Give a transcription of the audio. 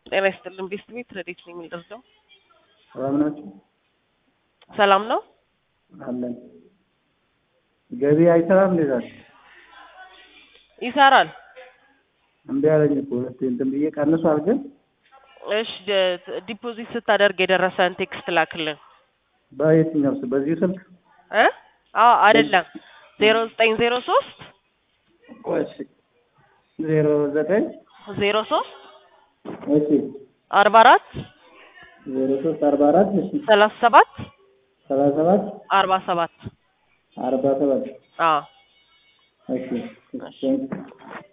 ጤና ይስጥልን ቤስት ቤት ረዴት ነው የሚደርሰው። ሰላም ናችሁ? ሰላም ነው አለን። ገቢ አይሰራም እንዴ ዛሬ? ይሰራል። እምቢ አለኝ እኮ ሁለቴ እንትን ብዬ ቀንሷል ግን እሺ ደ- ዲፖዚት ስታደርግ የደረሰን ቴክስት ላክልን በየትኛው ስ- በዚሁ ስልክ እ አዎ አይደለም ዜሮ ዘጠኝ ዜሮ ሶስት ቆይ እሺ ዜሮ ዘጠኝ ዜሮ ሶስት እሺ አርባ አራት ዜሮ ሶስት አርባ አራት እሺ ሰላሳ ሰባት ሰላሳ ሰባት አርባ ሰባት አርባ ሰባት አዎ እሺ እሺ